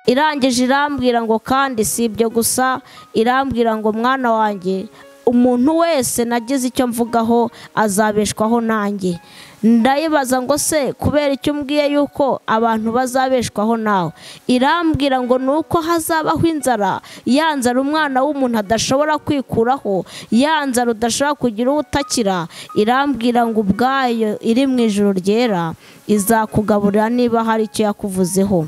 irangije irambwira ngo kandi si ibyo gusa irambwira ngo mwana wanjye umuntu wese nagize icyo mvugaho azabeshwaho nanjye ndayibaza ngo se kubera icyo umbwiye yuko abantu bazabeshwaho nawe irambwira ngo ni uko hazabaho inzara ya nzara umwana w'umuntu adashobora kwikuraho ya nzara udashobora kugira uwo utakira irambwira ngo ubwayo iri mu ijoro ryera izakugaburira niba hari icyo yakuvuzeho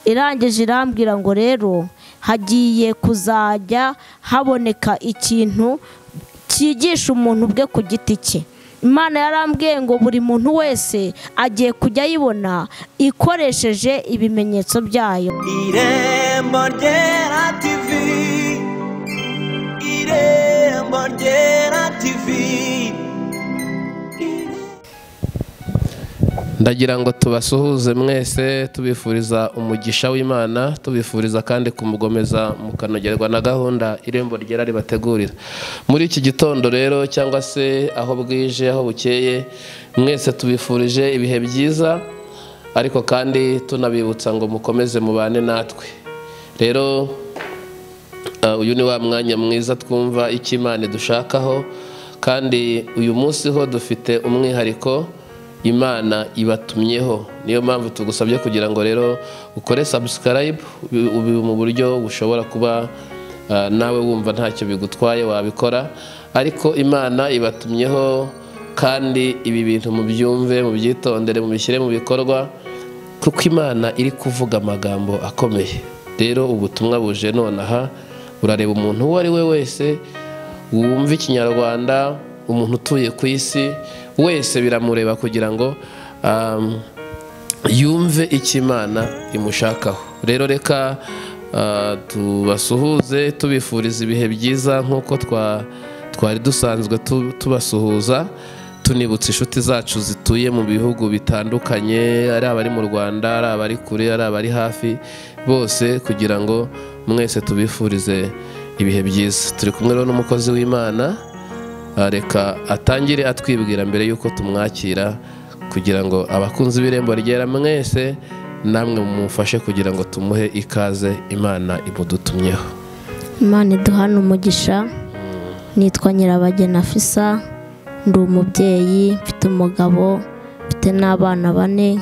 irangije irambwira ngo rero hagiye kuzajya haboneka ikintu cyigisha umuntu ubwe ku giti cye imana yarambwiye ngo buri muntu wese agiye kujya ayibona ikoresheje ibimenyetso byayo irembo ryera tivi irembo ryera tivi ndagira ngo tubasuhuze mwese tubifuriza umugisha w'imana tubifuriza kandi kumugomeza mukanogerwa na gahunda irembo ryera ribategurira muri iki gitondo rero cyangwa se aho bwije aho bukeye mwese tubifurije ibihe byiza ariko kandi tunabibutsa ngo mukomeze mubane natwe rero eh, uyu ni wa mwanya mwiza twumva icyo imana idushakaho kandi uyu munsi ho dufite umwihariko imana ibatumyeho niyo mpamvu tugusabye kugira ngo rero ukore subscribe ubi- ubi- mu buryo bushobora kuba ah, nawe wumva ntacyo bigutwaye wabikora ariko imana ibatumyeho kandi ibi bintu mubyumve mubyitondere mubishyire mu bikorwa kuko imana iri kuvuga amagambo akomeye rero ubutumwa buje nonaha urareba umuntu uwo ari we wese wumva ikinyarwanda umuntu utuye ku isi wese biramureba kugira ngo um, yumve icyo imana imushakaho rero reka uh, tubasuhuze tubifuriza ibihe byiza nk'uko twa- twari dusanzwe tu- tubasuhuza tunibutsa inshuti zacu zituye mu bihugu bitandukanye ari abari mu rwanda ari abari kure ari abari hafi bose kugira ngo mwese tubifurize ibihe byiza turi kumwe rero n'umukozi w'imana ah, reka atangire atwibwira mbere y'uko tumwakira kugira ngo abakunzi b'irembo ryera mwese namwe mumufashe kugira ngo tumuhe ikaze imana imudutumyeho imana iduhana umugisha nitwa nyirabagena fisa ndi umubyeyi mfite umugabo mfite n'abana bane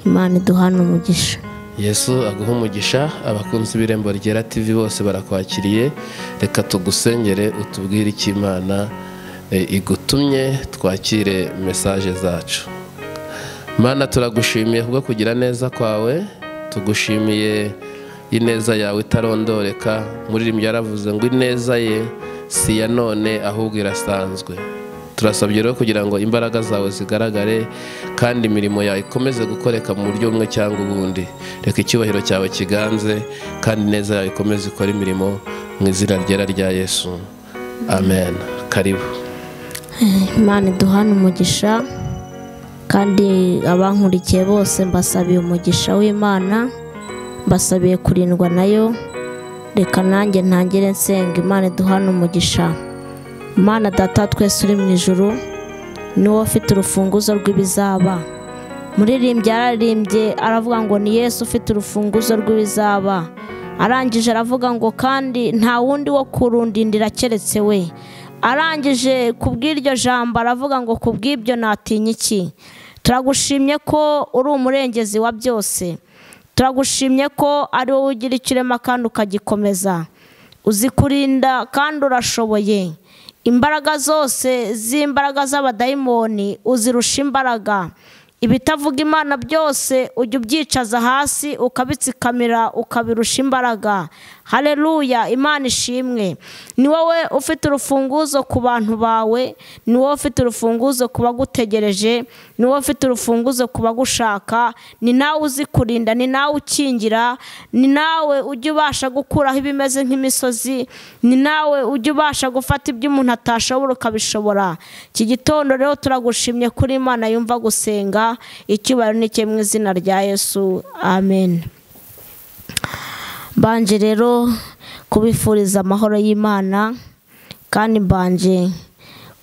imana iduhana umugisha yesu aguha umugisha abakunzi b'irembo ryera tv bose barakwakiriye reka tugusengere utubwire icyo imana e, igutumye twakire mesaje zacu mana turagushimiye kubwo kugira neza kwawe tugushimiye ineza yawe itarondoreka muririmbo yaravuze ngo ineza ye si iya none ahubwo irasanzwe turasabye rero kugira ngo imbaraga zawe zigaragare kandi imirimo yawe ikomeze gukoreka mu buryo bumwe cyangwa ubundi reka icyubahiro cyawe kiganze kandi ineza yawe ikomeze ikore imirimo mu izina ryera rya yesu amen karibu imana iduhana umugisha kandi abankurikiye bose mbasabiye umugisha w'imana mbasabiye kurindwa nayo reka nanjye ntangire nsenga imana iduhana umugisha imana data wa twese uri mu ijuru ni wowe ufite urufunguzo rw'ibizaba muririmbyi araririmbye aravuga ngo ni yesu ufite urufunguzo rw'ibizaba arangije aravuga ngo kandi nta wundi wo kurundindira keretse we arangije kubw'iryo jambo aravuga ngo kubw'ibyo natinya iki turagushimye ko uri umurengezi wa byose turagushimye ko ari wowe ugira icyo urema kandi ukagikomeza uzi kurinda kandi urashoboye imbaraga zose z'imbaraga z'abadayimoni uzirusha imbaraga ibitavuga imana byose ujya ubyicaza hasi ukabitsikamira ukabirusha imbaraga hareruya imana ishimwe ni wowe ufite urufunguzo ku bantu bawe ni wowe ufite urufunguzo ku bagutegereje ni wowe ufite urufunguzo ku bagushaka ni nawe uzi kurinda ni nawe ukingira ni nawe ujya ubasha gukuraho ibimeze nk'imisozi ni nawe ujya ubasha gufata ibyo umuntu atashobora ukabishobora iki gitondo rero turagushimye kuri imana yumva gusenga icyubahiro ni cye mu izina rya yesu amen mbanje rero kubifuriza amahoro y'imana kandi mbanje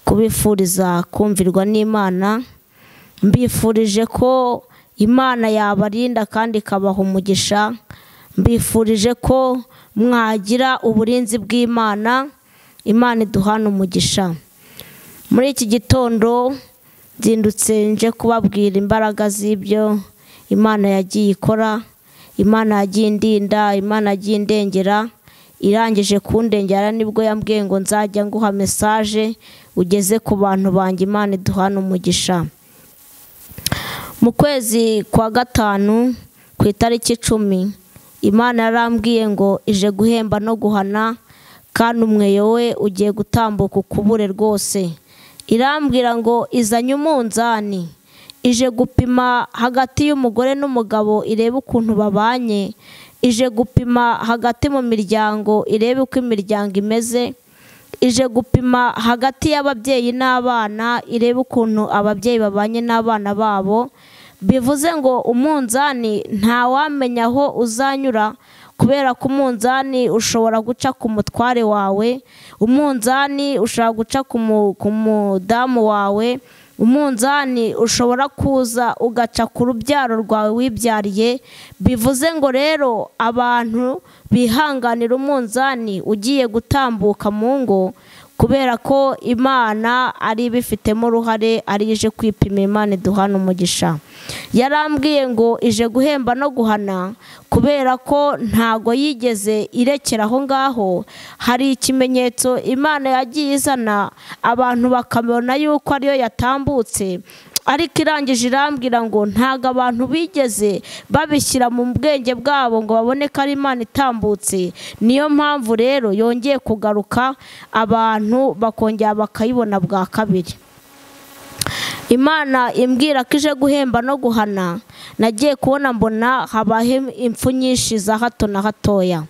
kubifuriza kumvirwa n'imana mbifurije ko imana yabarinda kandi ikabaha umugisha mbifurije ko mwagira uburinzi bw'imana imana iduhana umugisha muri iki gitondo nzindutse nje kubabwira imbaraga z'ibyo imana yagiye ikora imana yagiye indinda imana yagiye indengera irangije kundengera nibwo yambwiye ngo nzajya nguha mesaje ugeze ku bantu banjye imana iduhana umugisha mu kwezi kwa gatanu ku itariki icumi imana yarambwiye ngo ije guhemba no guhana kandi umweyo we ugiye gutambuka ukubure rwose irambwira ngo izanye umunzani ije gupima hagati y'umugore n'umugabo irebe ukuntu babanye ije gupima hagati mu miryango irebe uko imiryango imeze ije gupima hagati y'ababyeyi n'abana irebe ukuntu ababyeyi babanye n'abana babo bivuze ngo umunzani ntawamenya aho uzanyura kubera ko umunzani ushobora guca ku mutware wawe umunzani ushobora guca ku mu- ku mudamu wawe umunzani ushobora kuza ugaca ku rubyaro rwawe wibyariye bivuze ngo rero abantu bihanganira umunzani ugiye gutambuka mu ngo kubera ko imana ari ibifitemo uruhare ari ije kwipima imana iduhana umugisha yarambwiye ngo ije guhemba no guhana kubera ko ntago yigeze irekera aho ngaho hari ikimenyetso imana yagiye izana abantu bakabona yuko ariyo yatambutse ariko irangije irambwira ngo ntago abantu bigeze babishyira mu bwenge bwabo ngo babone ko ari imana itambutse niyo mpamvu rero yongeye kugaruka abantu bakongera bakayibona bwa kabiri imana imbwira ko ije guhemba no guhana nagiye kubona mbona habaho impfu nyinshi za hato na hatoya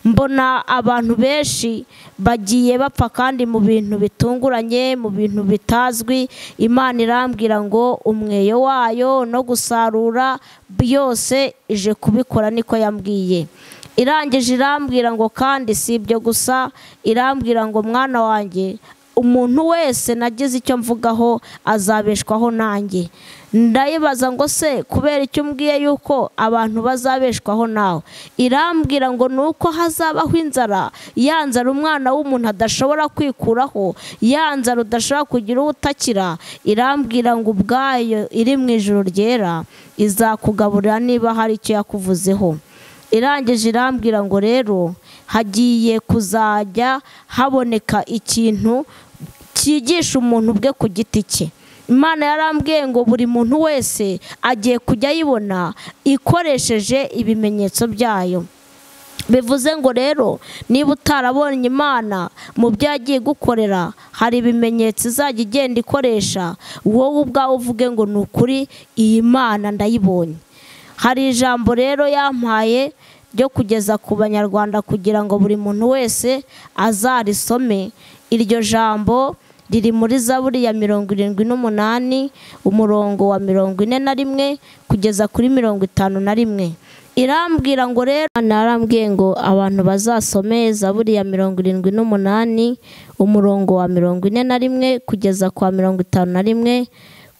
mbona abantu benshi bagiye bapfa kandi mu bintu bitunguranye mu bintu bitazwi imana irambwira ngo umweyo wayo no gusarura byose ije kubikora niko yambwiye irangije irambwira ngo kandi si ibyo gusa irambwira ngo mwana wanjye umuntu wese nagize icyo mvugaho azabeshwaho nanjye ndayibaza ngo se kubera icyo umbwiye yuko abantu bazabeshwaho nawe irambwira ngo ni uko hazabaho inzara ya nzara umwana w'umuntu adashobora kwikuraho ya nzara udashobora kugira uwo utakira irambwira ngo ubwayo iri mu ijoro ryera izakugaburira niba hari icyo yakuvuzeho irangije irambwira ngo rero hagiye kuzajya haboneka ikintu cyigisha umuntu ubwe ku giti cye imana yarambwiye ngo buri muntu wese agiye kujya ayibona ikoresheje ibimenyetso byayo bivuze ngo rero niba utarabonye imana mu byo yagiye gukorera hari ibimenyetso izajya igenda ikoresha wowe ubwawe uvuge ngo ni ukuri iyi mana ndayibonye hari ijambo rero yampaye ryo kugeza ku banyarwanda kugira ngo buri muntu wese azarisome iryo jambo riri muri zaburi ya mirongo irindwi n'umunani umurongo wa mirongo ine na rimwe kugeza kuri mirongo itanu na rimwe irambwira ngo rero Imana yarambwiye ngo abantu bazasome zaburi ya mirongo irindwi n'umunani umurongo wa mirongo ine na rimwe kugeza kwa mirongo itanu na rimwe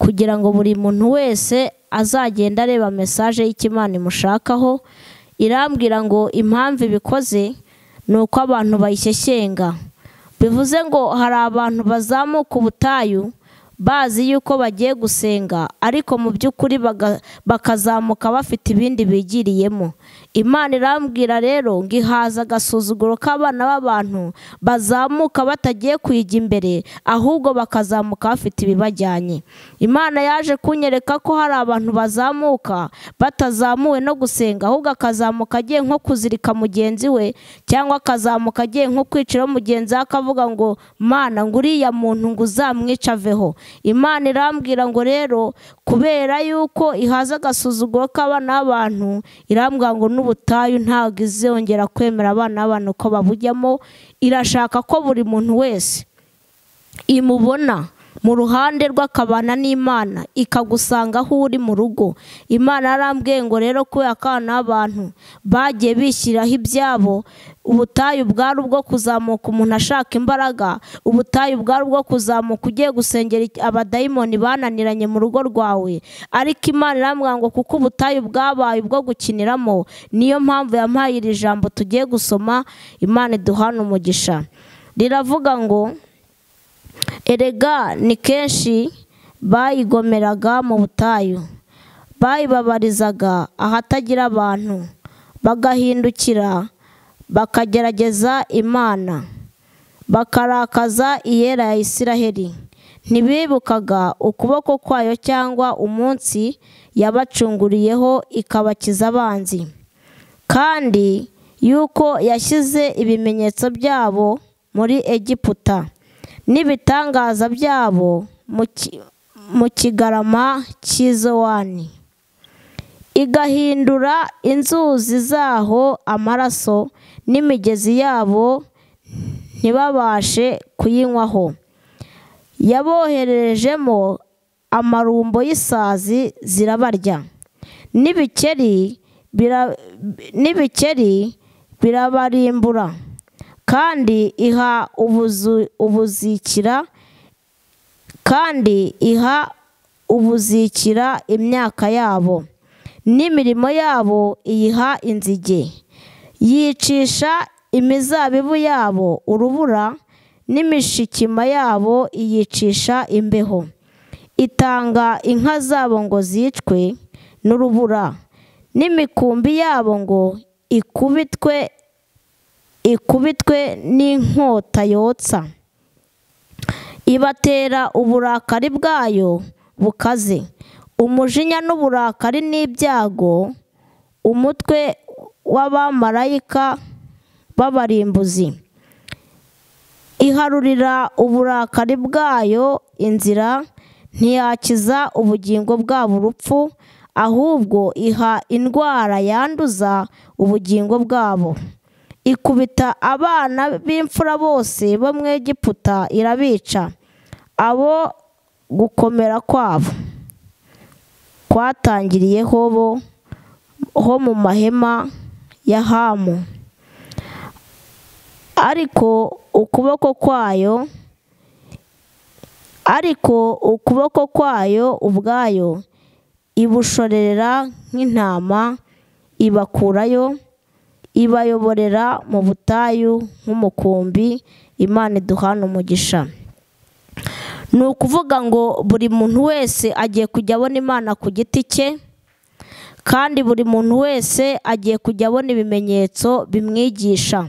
kugira ngo buri muntu wese azagenda areba mesaje y'ikimana imushakaho irambwira ngo impamvu ibikoze ni uko abantu bayishyeshyenga bivuze ngo hari abantu bazamuka ubutayu bazi yuko bagiye gusenga ariko mu by'ukuri baga- bakazamuka bafite ibindi bigiriyemo imana irambwira rero ngo ihaza agasuzuguro k'abana b'abantu bazamuka batagiye kuyijya imbere ahubwo bakazamuka bafite ibibajyanye imana yaje kunyereka ko hari abantu bazamuka batazamuwe no gusenga ahubwo akazamuka agiye nko kuzirika mugenzi we cyangwa akazamuka agiye nko kwiciraho mugenzi we akavuga ngo mana ngo uriya muntu ngo uzamwice aveho imana irambwira ngo rero kubera yuko ihaza agasuzuguro k'abana b'abantu irambwira ngo n'ubutayu ntabwo izongera kwemera abana b'abantu ko babujyamo irashaka ko buri muntu wese imubona mu ruhande rw'akabana n'imana ikagusanga aho uri mu rugo imana yarambwiye ngo rero kubera ko abana b'abantu bagiye bishyiraho ibyabo ubutayu bwari ubwo kuzamuka umuntu ashaka imbaraga ubutayu bwari ubwo kuzamuka ugiye gusengera iki- abadayimoni bananiranye mu rugo rwawe ariko imana iramwanga ngo kuko ubutayu bwabaye ubwo gukiniramo niyo mpamvu yampaye iri jambo tugiye gusoma imana iduhana umugisha riravuga ngo erega ni kenshi bayigomeraga mu butayu bayibabarizaga ahatagira abantu bagahindukira bakagerageza imana bakarakaza iyera ya isiraheli ntibibukaga ukuboko kwayo cyangwa umunsi yabacunguriyeho ikabakiza abanzi kandi yuko yashyize ibimenyetso byabo muri egiputa n'ibitangaza byabo mu ki- mu kigarama cy'izowani igahindura inzuzi zaho amaraso n'imigezi yabo ntibabashe kuyinywaho yabohererejemo amarumbo y'isazi zirabarya n'ibikeri bira- n'ibikeri birabarimbura kandi iha ubuzu- ubuzikira kandi iha ubuzikira imyaka yabo n'imirimo yabo iyiha inzige yicisha imizabibu yabo urubura n'imishikima yabo iyicisha imbeho itanga inka zabo ngo zicwe n'urubura n'imikumbi yabo ngo ikubitwe ikubitwe n'inkota yotsa ibatera uburakari bwayo bukaze umujinya n'uburakari n'ibyago umutwe w'abamarayika b'abarimbuzi iharurira uburakari bwayo inzira ntiyakiza ubugingo bwabo urupfu ahubwo iha indwara yanduza ubugingo bwabo ikubita abana b'imfura bose bo mu egiputa irabica abo gukomera kwabo kwatangiriyeho bo ho mu mahema ya hamu ariko ukuboko kwayo ariko ukuboko kwayo ubwayo ibushorera nk'intama ibakurayo ibayoborera mu butayu nk'umukumbi imana iduhana umugisha ni ukuvuga ngo buri muntu wese agiye kujya abona imana ku giti cye kandi buri muntu wese agiye kujya abona ibimenyetso bimwigisha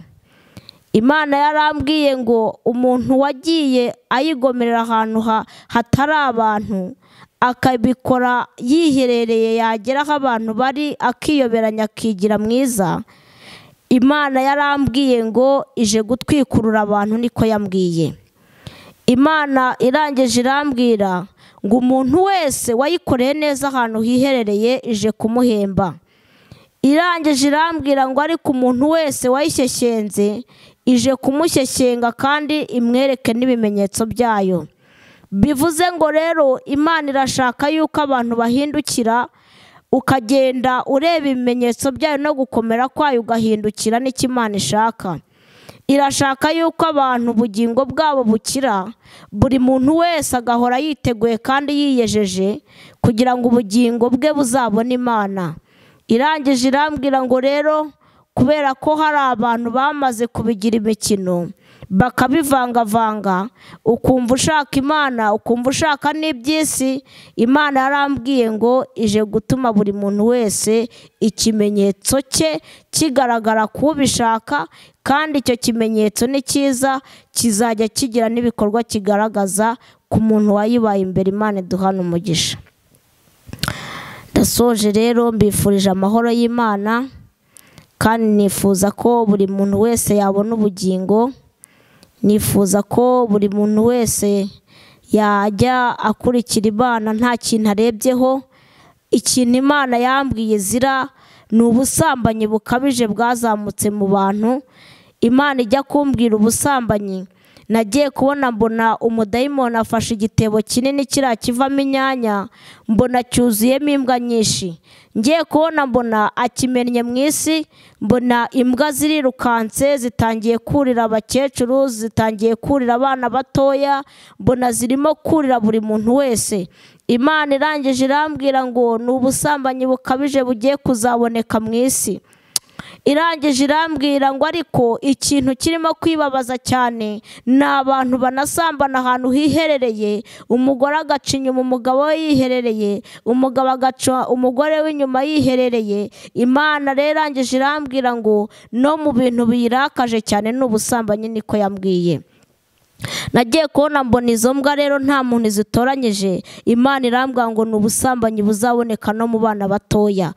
imana yarambwiye ngo umuntu wagiye ayigomerera ahantu ha- hatari abantu akabikora yiherereye yagera aho abantu bari akiyoberanya akigira mwiza imana yarambwiye ngo ije gutwikurura abantu niko yambwiye imana irangije irambwira ngo umuntu wese wayikoreye neza ahantu hiherereye ije kumuhemba irangije irambwira ngo ariko umuntu wese wayishyeshyenze ije kumushyeshyenga kandi imwereke n'ibimenyetso byayo bivuze ngo rero imana irashaka yuko abantu bahindukira ukagenda ureba ibimenyetso byayo no gukomera kwayo ugahindukira n'icyo imana ishaka irashaka yuko abantu ubugingo bwabo bukira buri muntu wese agahora yiteguye kandi yiyejeje kugira ngo ubugingo bwe buzabone imana irangije irambwira ngo rero kubera ko hari abantu bamaze kubigira imikino bakabivangavanga ukumva ushaka imana ukumva ushaka n'iby'isi imana yarambwiye ngo ije gutuma buri muntu wese ikimenyetso cye kigaragara ku ubishaka kandi icyo kimenyetso ni cyiza kizajya kigira n'ibikorwa kigaragaza ku muntu wayibaye imbere imana iduhana umugisha ndasoje rero mbifurije amahoro y'imana kandi nifuza ko buri muntu wese yabona ubugingo nifuza ko buri muntu wese yajya akurikira imana nta kintu arebyeho ikintu imana yambwiye zira ni ubusambanyi bukabije bwazamutse mu bantu imana ijya kumbwira ubusambanyi nagiye kubona mbona umudayimoni afashe igitebo kinini kiriya kivamo inyanya mbona cyuzuyemo imbwa nyinshi ngiye kubona mbona akimennye mu isi mbona imbwa zirirukanse zitangiye kurira abakecuru zitangiye kurira abana batoya mbona zirimo kurira buri muntu wese imana irangije irambwira ngo ni ubusambanyi bukabije bugiye kuzaboneka mu isi irangije irambwira ngo ariko ikintu kirimo kwibabaza cyane ni abantu banasambana ahantu hiherereye umugore agaca inyuma umugabo we yiherereye umugabo agaca umugore we inyuma yiherereye imana rero irangije irambwira ngo no mu bintu biyirakaje cyane ni ubusambanyi niko yambwiye nagiye kubona mbona izo mbwa rero nta muntu zitoranyije imana irambwira ngo ni ubusambanyi buzaboneka no mu bana batoya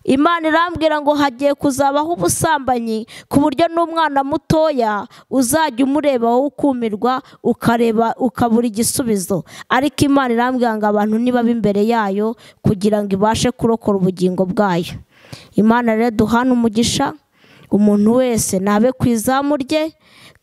imana irambwira ngo hagiye kuzabaho ubusambanyi ku buryo n'umwana mutoya uzajya umureba wowe ukumirwa ukareba ukabura igisubizo ariko imana irambwira ngo abantu nibabe imbere yayo kugira ngo ibashe kurokora ubugingo bwayo imana rero duhana umugisha umuntu wese nabe ku izamu rye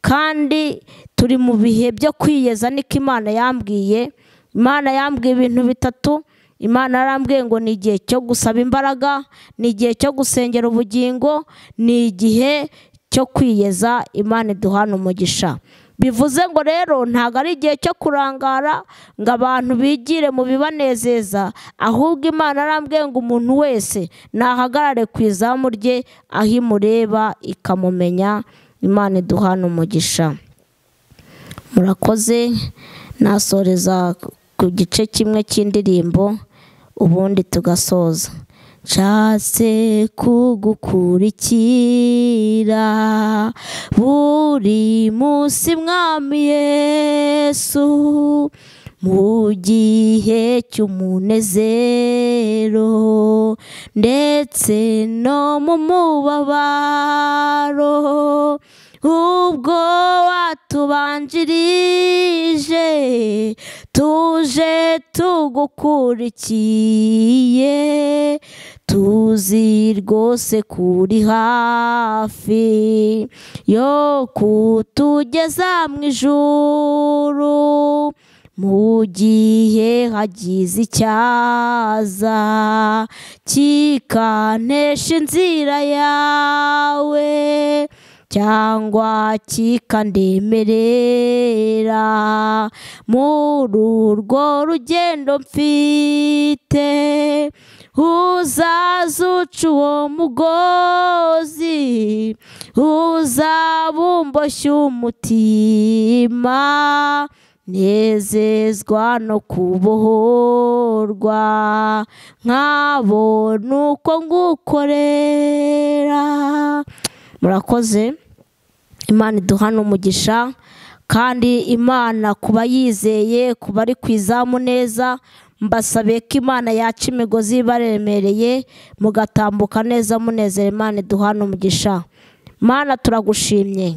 kandi turi mu bihe byo kwiyeza niko imana yambwiye imana yambwiye ibintu bitatu imana yarambwiye ngo ni igihe cyo gusaba imbaraga ni igihe cyo gusengera ubugingo ni igihe cyo kwiyeza imana iduhana umugisha bivuze ngo rero ntabwo ari igihe cyo kurangara ngo abantu bigire mu bibanezeza ahubwo imana arambwiye ngo umuntu wese nahagarare ku izamu rye aho imureba ikamumenya imana iduhana umugisha murakoze nasoreza ku gice kimwe cy'indirimbo ubundi tugasoza nshatse kugukurikira buri munsi mwami yesu mu gihe cy'umunezero ndetse no mu mubabaro ubwo watubanjirije tuje tugukurikiye tuzi rwose kuri hafi yo kutugeza mu ijuru mu gihe hagize icyaza kikantesha inzira yawe cyangwa kikandemerera muri urwo rugendo mfite uzazuca uwo mugozi uzabumboshye umutima nezezwa no kubohorwa nk'abo nuko ngukorera murakoze imana iduhana umugisha kandi imana ku bayizeye ku bari ku izamu neza mbasabiye ko imana yaca imigozi ibaremereye mugatambuka neza munezero imana iduhana umugisha mana turagushimye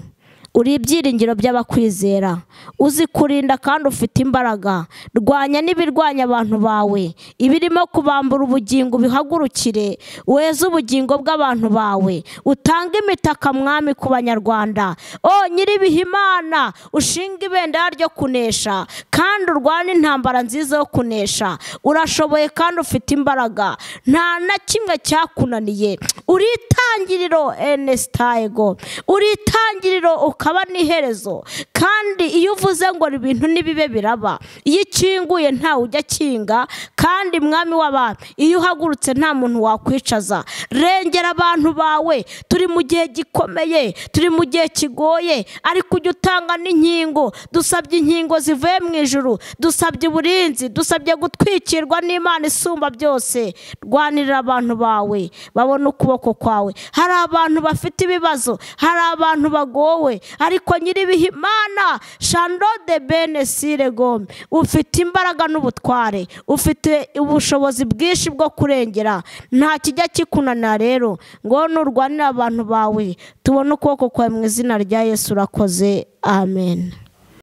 uri ibyiringiro by'abakwizera uzi kurinda kandi ufite imbaraga rwanya n'ibirwanya abantu bawe ibirimo kubambura ubugingo ubihagurukire weze ubugingo bw'abantu bawe utange imitaka mwami ku banyarwanda o nyir'ibihimana ushinga ibendera ryo kunesha kandi urwana intambara nziza yo kunesha urashoboye kandi ufite imbaraga nta na kimwe cyakunaniye uri itangiriro enesitayego uri itangiriro ukaba n'iherezo kandi iyo uvuze ngo ibintu nibibe biraba iyo ikinguye ntawe ujya akinga kandi mwami w'abantu iyo uhagurutse nta muntu wakwicaza rengera abantu bawe turi mu gihe gikomeye turi mu gihe kigoye ariko ujya utanga n'inkingo dusabye inkingo zivuye mu ijuru dusabye uburinzi dusabye gutwikirwa n'imana isumba byose rwanirira abantu bawe babone ukuboko kwawe hari abantu bafite ibibazo hari abantu bagowe ariko nyir'ibihimana shando de bene sire gome ufite imbaraga n'ubutware ufite ubushobozi bwinshi bwo kurengera nta kijya kikunanira rero ngo nurwanira abantu bawe tubone ukuboko kwawe mu izina rya yesu urakoze amen